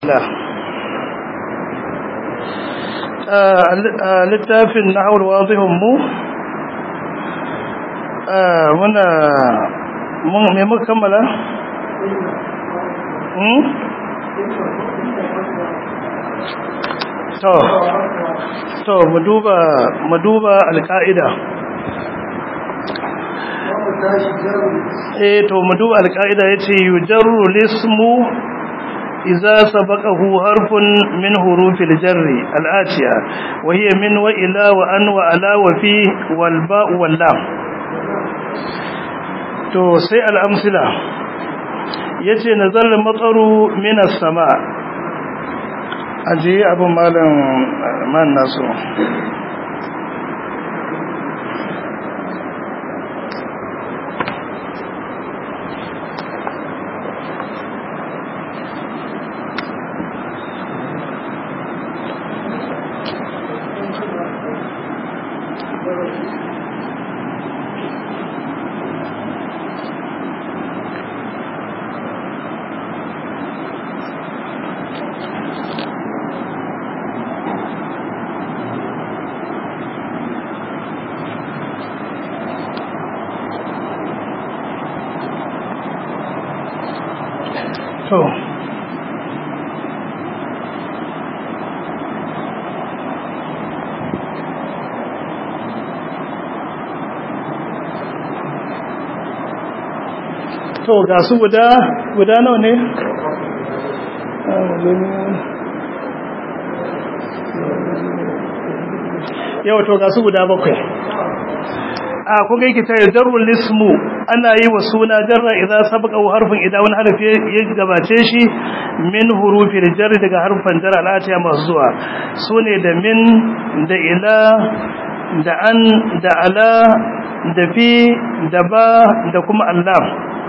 littafin na haul wazihun mu muna mun me muka kammala to to mu duba mu duba alƙa'ida eh to mu duba alƙa'ida yace yujarru lismu إذا سبقه حرف من حروف الجر الآتية وهي من وإلى وأن وألا وفي والباء واللام تو سي الأمثلة يتي نزل المطر من السماء أجي أبو مالا ما الناس to to ga su guda guda nawa ne yau to ga su guda bakwai a kuga yake ta jarrul ismu ana yi wa suna jarra idan sabaka harfin idan wani harfi ya gabace shi min hurufil jarri daga harfan jarra al'atiya masu zuwa sune da min da ila da an da ala da fi da ba da kuma allah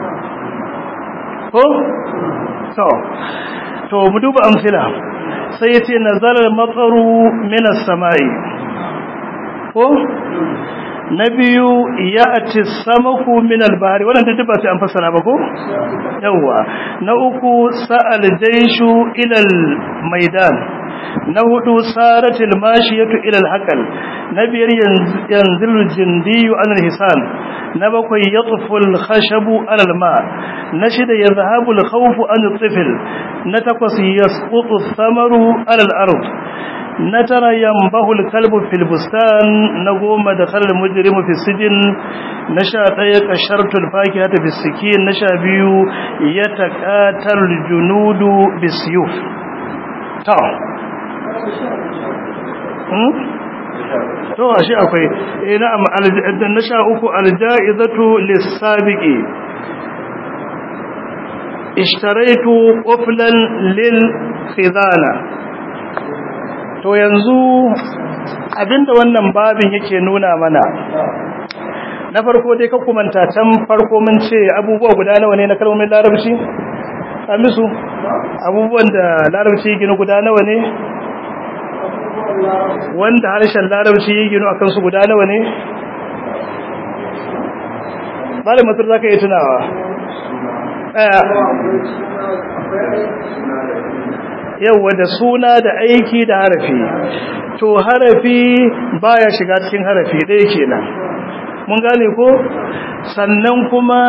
ko to to mu duba amsila sai yace nazalar matsaru minas samai ko na biyu ya ati samaku min albari wannan ta ba sai an fassara ba ko yawa na uku sa'al jayshu ila maidan na hudu saratil mashiyatu ila alhaqal na biyar yanzil jindiyu an alhisan na bakwai yatfu alkhashabu ala alma na shida yadhhabu alkhawfu an altifl na takwas yasqutu athamaru ala alard na tara yambahu alkalbu fil bustan na goma da khalal mujrimu fi sijin na sha daya kashartu alfakihata fi sikin na sha biyu yataqatal junudu bisyuf ta hmm to ashe akwai eh na'am na sha uku aljaizatu lis-sabiqi ishtaraitu quflan lil khidana to yanzu abinda wannan babin yake nuna mana na farko dai ka kumanta can farko mun ce abubuwa guda nawa ne na kalmomin larabci amisu abubuwan da larabci gina guda nawa ne wanda harshen larabci ya gino akan su guda nawa ne bada matar za ka yi tunawa ɗaya yauwa da suna da aiki da harafi to harafi baya shiga cikin harafi ɗaya kenan mun gane ko sannan kuma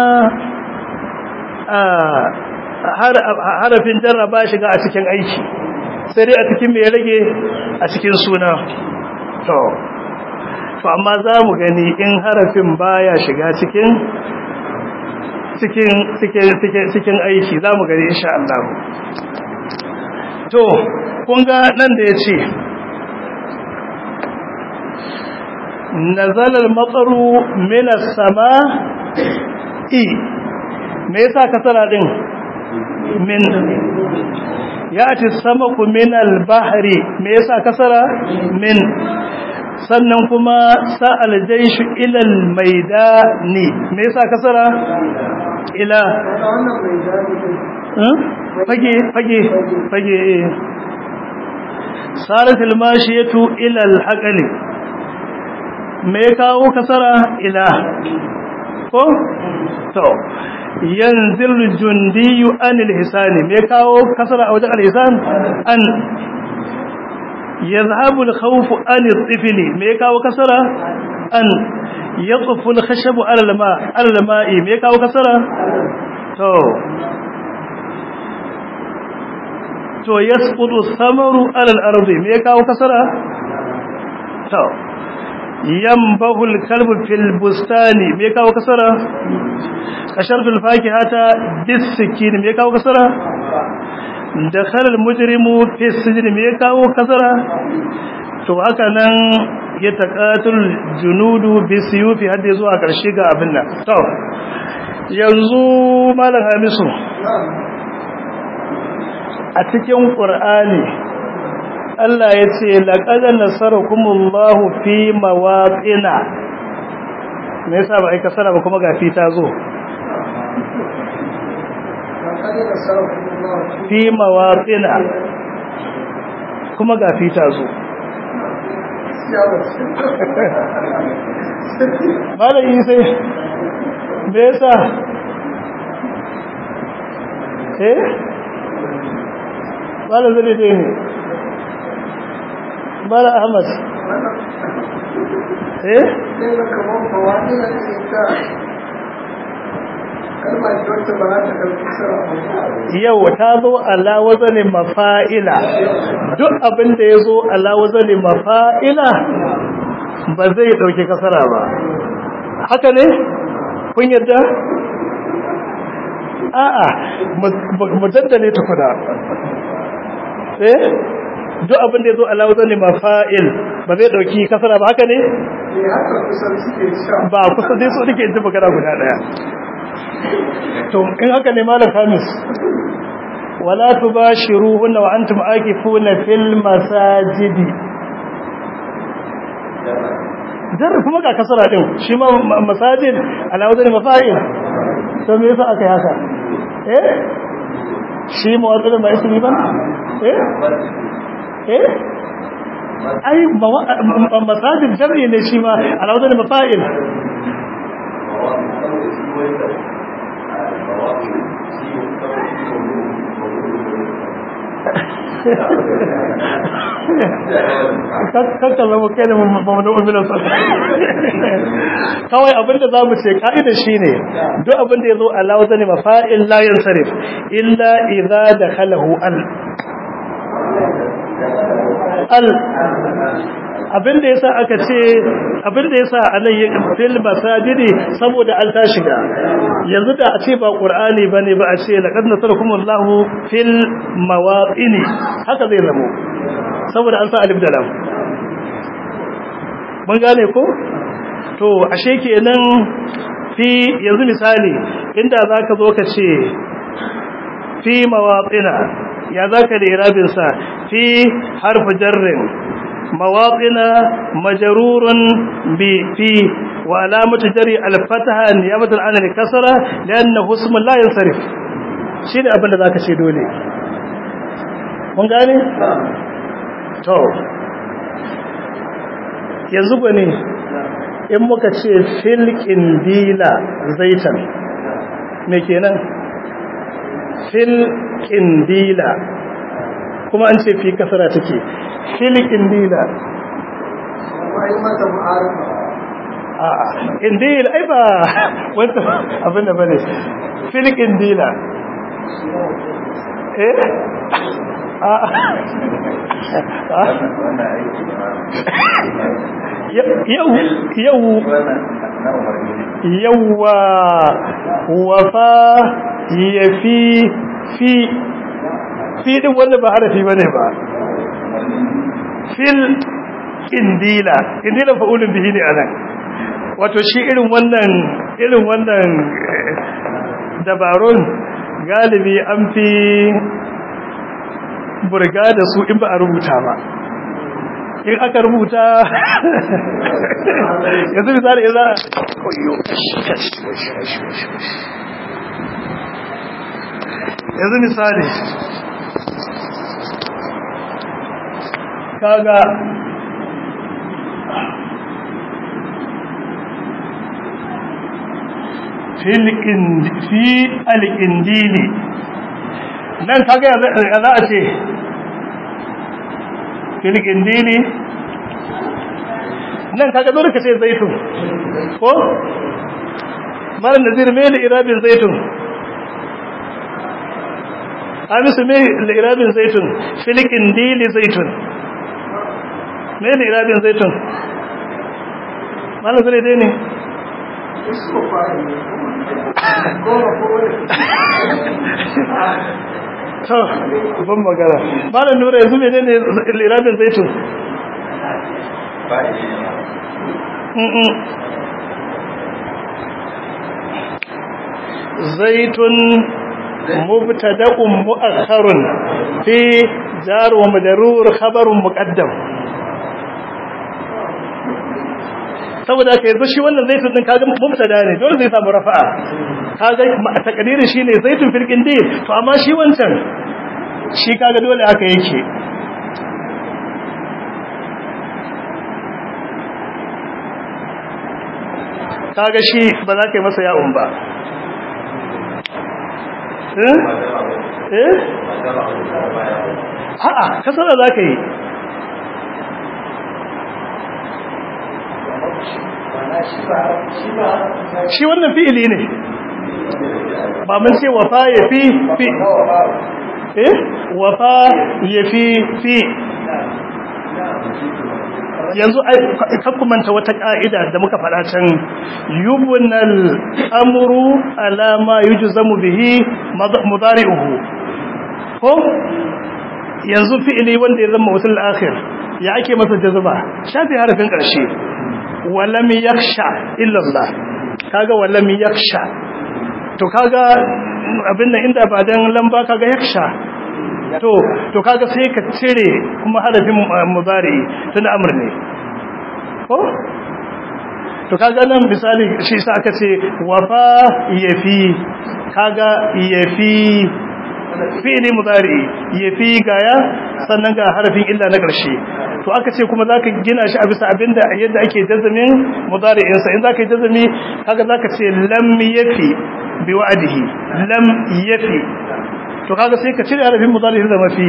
harafin jarra ba shiga a cikin aiki sai dai a cikin mai rage a cikin suna to to amma za mu gani in harafin baya shiga cikin cikin cikin cikin aiki za mu gani insha Allah to kun ga nan da ya ce nazala al-mataru min as-sama'i me yasa kasara din min yati samaku min al-bahri me yasa kasara min sannan kuma sa'al jayshu ila al-maidani me yasa kasara ila fage fage fage saratul mashiyatu ila al-haqali me kawo kasara ila ko to yanzil jundiyu anil hisani me kawo kasara a wajen al-hisan an yazhabu al-khawf an al-tifli me kawo kasara an yaqfu al-khashab ala al-ma ala al-ma'i me kawo kasara to to yasqutu thamaru ala al-ardi me kawo kasara to yambahu al-kalbu fil bustani me kawo kasara kashartu al-fakihata bis-sikin me kawo kasara dakhala al-mujrimu fi as-sijn me kawo kasara to haka nan ya taqatul junudu bisuyufi hadda zuwa karshe ga abin nan to yanzu malam hamisu a cikin qur'ani Allah ya ce laqad nasarakumullahu fi mawaqina me yasa ba ai kasara ba kuma ga fi ta zo fi mawaqina kuma ga fi ta zo malam isa me yasa eh malam zai ne mala ahmad eh yau ta zo ala wazanin mafa'ila duk abin da ya zo ala wazanin mafa'ila ba zai dauki kasara ba haka ne kun yadda a'a mu daddale tukuna eh duk abin da ya zo ala wazanin mafa'il ba zai dauki kasara ba haka ne ba kusa dai so nake ji magana guda daya to in haka ne malam Hamis wala tubashiruhunna wa antum akifuna fil masajidi dar kuma ga kasara din shi ma masajid ala wazani mafa'il to me yasa aka yi haka eh shi mawadin ba ismi ba eh eh ai masajid jam'i ne shi ma ala wazani mafa'il kakka zama kai da mamadu uminan sa kawai abinda za mu ce ka'idar shi ne duk abinda ya zo alawa zane mafa'il layan sarif illa idza da halahu al al abinda yasa aka ce abinda yasa anan fil masajidi saboda al ta shiga yanzu da a ce ba qur'ani bane ba a ce laqad nasarakumullahu fil mawaqini haka zai zamo saboda an sa alif da lam mun gane ko to ashe kenan fi yanzu misali inda zaka zo ka ce fi mawaqina ya zaka da irabin sa fi harfu jarrin mawaqina majrurun bi fi wa alamatu jari al-fataha niyabatan an al-kasra liannahu ismun la yansarif shine abin da zaka ce dole mun gane to yanzu gane in muka ce fil qindila zaitan me kenan fil qindila kuma an ce fi kasara take fil qindila ai mata mu'arifa a'a indil ai ba wanda abin da bane fil qindila eh yau yau yawwa wafa yafi fi fi din wanda ba harafi bane ba fil indila indila fa'ulun bihi ne anan wato shi irin wannan irin wannan dabarun galibi an fi burga da su in ba a rubuta ba in aka rubuta yanzu misali za a koyo yanzu misali kaga fi alƙindili nan kaga ya za a ce filƙindili nan kaga dole ka ce zaitun ko mara nazir mai da irabin zaitun hamisu mai da irabin zaitun filƙindili zaitun mai da irabin zaitun mara zai dai ne to ban magana malam nura yanzu ne ne lirabin zaitun zaitun mubtada'un mu'akhkharun fi jar wa majrur khabarun muqaddam saboda ka yanzu shi wannan zaitun din kaga mubtada ne dole zai samu rafa'a kaga takdirin shine zaitun fil qindi to amma shi wancan shi kaga dole haka yake kaga shi ba za ka yi masa ya'un ba eh eh a'a kasara za ka yi shi wannan fi'ili ne ba mun ce wafa ya fi fi eh wafa ya fi fi yanzu kakkumanta wata ka'ida da muka faɗa can yubunal amru alama yujzamu bihi mudari'uhu ko yanzu fi'ili wanda ya zama wasul akhir ya ake masa jazba shafi harafin ƙarshe walam yakhsha illa Allah kaga walam yakhsha to kaga abin nan inda ba dan lamba kaga yakhsha to to kaga sai ka cire kuma harafin mudari tun amr ne ko to kaga nan misali shi sa aka ce wafa yafi kaga yafi fi'li mudari yafi gaya sannan ga harafin illa na ƙarshe to aka ce kuma zaka gina shi a bisa abinda yadda ake jazamin mudari'in sa in zaka yi jazami kaga zaka ce lam yafi bi wa'dihi lam yafi to kaga sai ka cire harafin mudari'in da mafi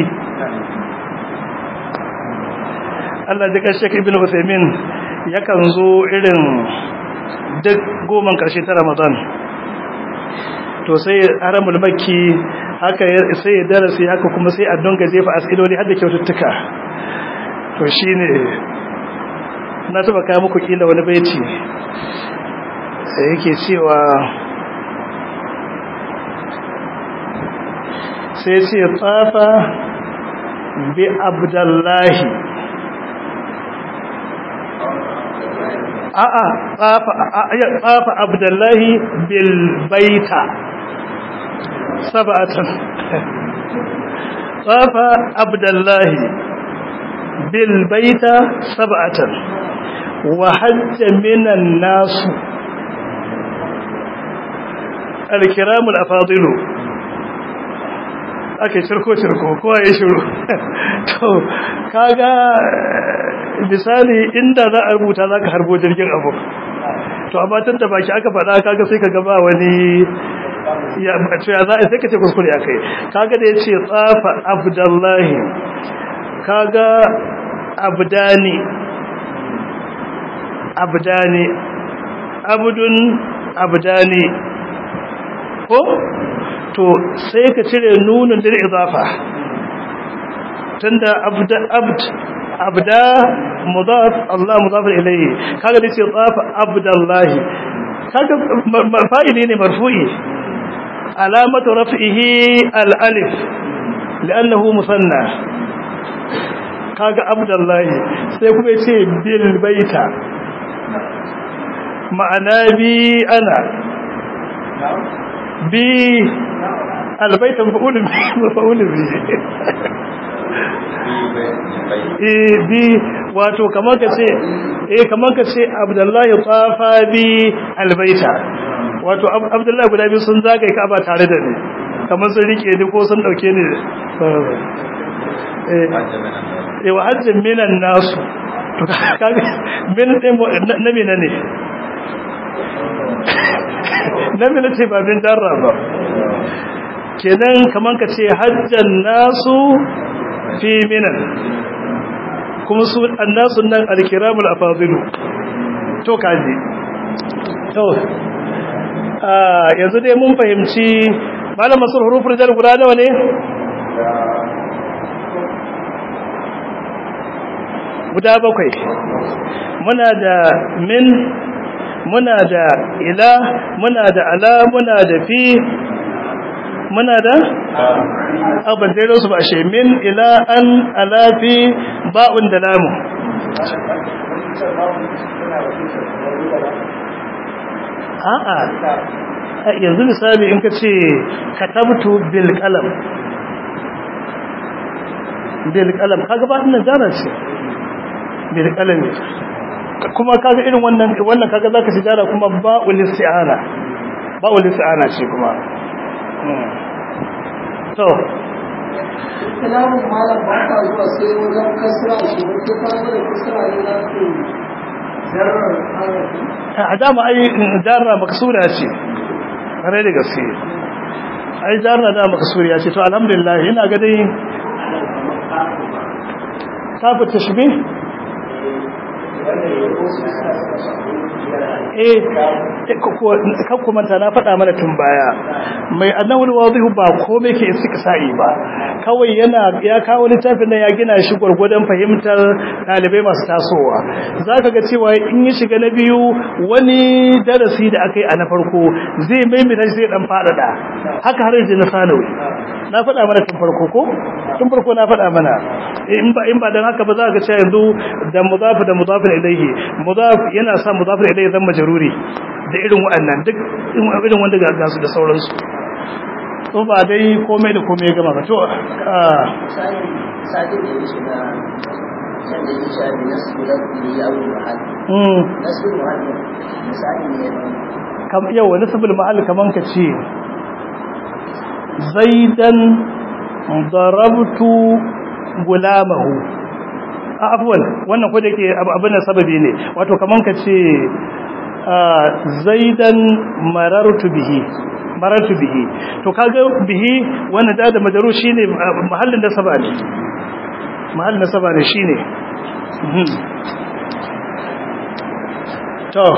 Allah ya kashe Ibn Uthaymeen yakan zo irin duk goman karshe ta Ramadan to sai haramul makki haka sai ya darasi haka kuma sai a donga jefa asiloli har da kyaututtuka to shine na taba kai muku kila wani baiti sai yake cewa sai ce tsafa bi abdullahi a'a tsafa abdullahi bil baita sab'atan tsafa abdullahi bil baita sab'atan wa hajja minan nasu al-kiramul afadilu ake cirko-cirko kowa ya shiru to kaga misali inda za a rubuta za ka harbo jirgin abu to amma tun da baki aka faɗa kaga sai ka gaba wani ya za a sai ka ce kuskure a kai kaga da ya ce tsafa abdullahi kaga abdani abdani abdun abdani ko to sai ka cire nunin da idafa tunda abd abd abda mudaf Allah mudaf ilayhi kaga dace tsafa abdallahi kaga fa'ili ne marfu'i alamatu raf'ihi al-alif li'annahu musanna kaga abdallahi sai kuma yace bil baita ma'ana bi ana bi albaita mafa'ulun mafa'ulun bi eh bi wato kamar ka ce eh kamar ka ce abdullahi tafa bi albaita wato abdullahi guda biyu sun zagaye ka ba tare da ni kamar sun rike ni ko sun dauke ni eh eh wa hajjin minan nasu to kaga min din na mina ne namila ce ba bin jarra ba kenan kaman ka ce hajjan nasu fi minan kuma su annasu nan alkiramul afadilu to kaji to yanzu dai mun fahimci malam masul hurufin jar guda nawa ne guda bakwai muna da min muna da ila muna da ala muna da fi muna da abin da su ba shi min ila an ala fi ba'un da lamu a'a yanzu misali in ka ce katabtu bil qalam bil qalam kaga ba ina jara ce bil qalam kuma kaga irin wannan wannan kaga zaka ci jara kuma ba ul isti'ana ba ul isti'ana ce kuma to kalamun malam ba ta zuwa sai wajen kasra shi ba sai ka da kasra ne za ku zarar harafi a dama ai jarra maksura ce kare da gaske ai jarra da maksuriya ce to alhamdulillah ina ga dai kafa tashbih eh kan kuma ta na faɗa mana tun baya mai annawul wadihu ba komai ke sa'i ba kawai yana ya kawo littafin nan ya gina shi gwargwadon fahimtar ɗalibai masu tasowa zaka ga cewa in ya shiga na biyu wani darasi da aka yi a na farko zai maimaita shi zai dan faɗaɗa haka har yanzu na sanawi na faɗa mana tun farko ko tun farko na faɗa mana in ba in ba dan haka ba za ka ga cewa yanzu da mudaf da mudaf ilayhi mudaf yana sa mudaf ilayhi zan majruri da irin waɗannan duk irin wanda ga gasu da sauransu to ba dai komai da komai gama ba to sati da ya shiga can da ya shafi nasu da kuma ya abu mahal mm nasu mahal misali ne kam yau wani sabul mahal kaman ka ce zaidan darabtu gulamahu a afwan wannan ko da yake abin sababi ne wato kaman ka ce zaidan marartu bihi marartu bihi to kaga bihi wannan da da majaru shine mahallin nasaba ne mahallin nasaba ne shine to